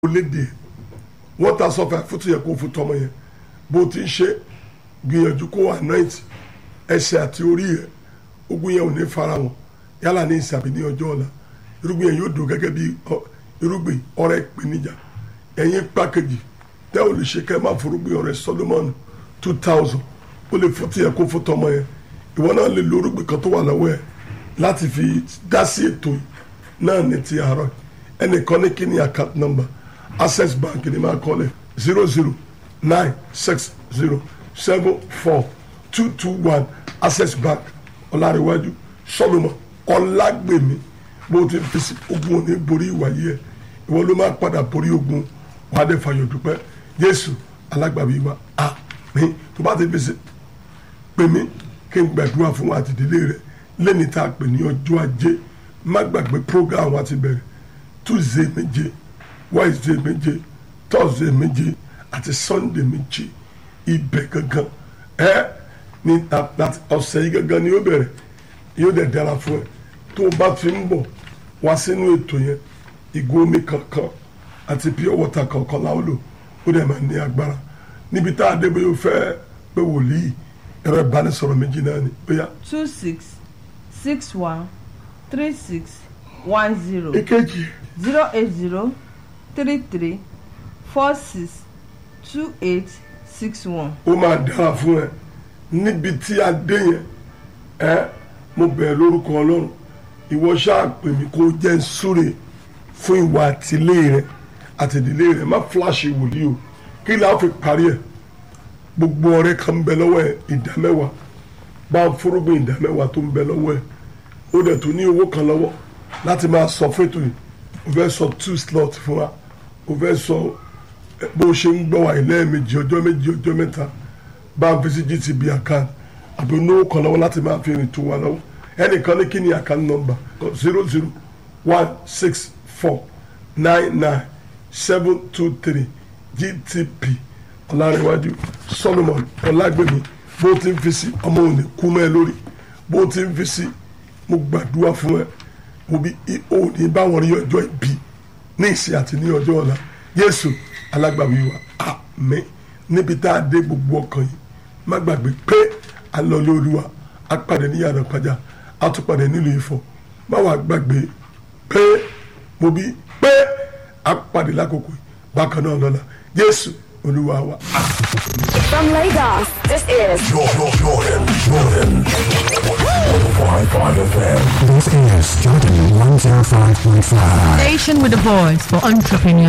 léde wọ́n ta sọ́fà fútu yẹ kó fún tọmọ yẹn bó ti ń ṣe gbìyànjú kó anoint ẹsẹ̀ àti orí yẹ ogun yẹn ò ní fara wọn yálà ní ìsàbí ní ọjọ́ ọ̀la irúgbìn yẹn yóò dùn gẹ́gẹ́ bí irúgbìn ọrẹ ìpèníjà ẹ̀yin pàkejì tẹ́ ò lè ṣe kẹ́ ẹ má forúgbìn ọrẹ Solomon two thousand ó lè fútu yẹ kó fún tọmọ yẹn ìwọ náà lè lo irúgbìn kan tó wà lọ́wọ́ ẹ̀ láti fi dá sí ètò yìí náà ní ti àárọ̀ ẹnìkan ní kí ni account number access bank ni máa kọ́lẹ̀ zero zero nine six zero seven four two two one access bank ọ̀làríwájú solomon ọ̀làgbèmí bó ti fi sí ogun òní borí ìwàyí ẹ̀ ìwọ ló máa padà borí ogun wàá dé fàyọ̀ dúpẹ́ jésù alágbàbí wa àmín tó bá ti fi sí pè mí kí n gbàdúrà fún wa àti ìdílé rẹ lẹ́ni tá a pè ní ọjọ́ ajé má gbàgbé program wa ti bẹ̀rẹ̀ tuesday méje wednesday méje thursday méje àti sunday méje ibẹ̀ gangan ẹ ní ọ̀sẹ̀ yìí gangan ni yóò bẹ̀rẹ̀ yóò dẹ̀ dára fún ẹ tó o bá fi ń bọ̀ wá sínú ètò yẹn ìgò omi kankan àti pure water kankan láwọn lò ó dẹ̀ máa ní agbára níbi tá a dé bóyá o fẹ́ pé wòlíì ẹ̀rọ ìbánisọ̀rọ̀ méjì náà ni bóyá. two six six one three six one zero èkejì zero eight zero three three four six two eight six one. ó máa dára fún ẹ níbi tí a dé yẹn ẹ mo bẹ̀rẹ̀ lórúkọ ọlọ́run ìwọ ṣáà pè mí kó jẹ́ ń súre fún ìwà àtìlé rẹ àtìdílé rẹ má fúláṣì wòlíì o kí la fi parí ẹ gbogbo ọrẹ kan ń bẹ lọ́wọ́ ẹ ìdá mẹ́wàá bá ń fúrúgbìn ìdá mẹ́wàá tó ń bẹ lọ́wọ́ ẹ ó dẹ̀ tó ní owó kan lọ́wọ́ láti máa sọ fún ètò yìí o fẹ́ sọ two slot fún wa o fẹ́ sọ bó o ṣe ń gbọ́ wa lẹ́ẹ̀mejì ọjọ́ méjì ọjọ́ mẹ́ta bá ń fi sí GTB account àbí olówó kan lọ́wọ́ láti máa fi rìn tó wa lọ́wọ́ ẹnìkan ní kí ni account number zero zero one six four nine nine seven two three GTP ọ̀làrẹ̀wájú Solomon ọ̀làgbẹ̀mí bó o ti ń fi sí ọmọ òní kú mẹ́ lórí bó o ti ń fi sí mo gbàdúrà fún ẹ òbí òní báwọn rí ọjọ́ ìbí ní ìsìn àti ní ọjọ́ ọ̀la Jésù alágbàwí wa àmín níbi tá a dé gbogbo ọkàn yìí má gbàgbé pé a lọ lóluwa a pàdé ní yàrá pàjá a tún pàdé nílùú Ifọ̀ má wàá gbàgbé pé mo bí pé a pàdé lákòókò yìí bákan náà lọ́la Jésù olúwa wa. From Lagos, this is Jordan, Jordan, Jordan. 105.5 FM. This is Jordan 105.5. Station with a voice for entrepreneurs.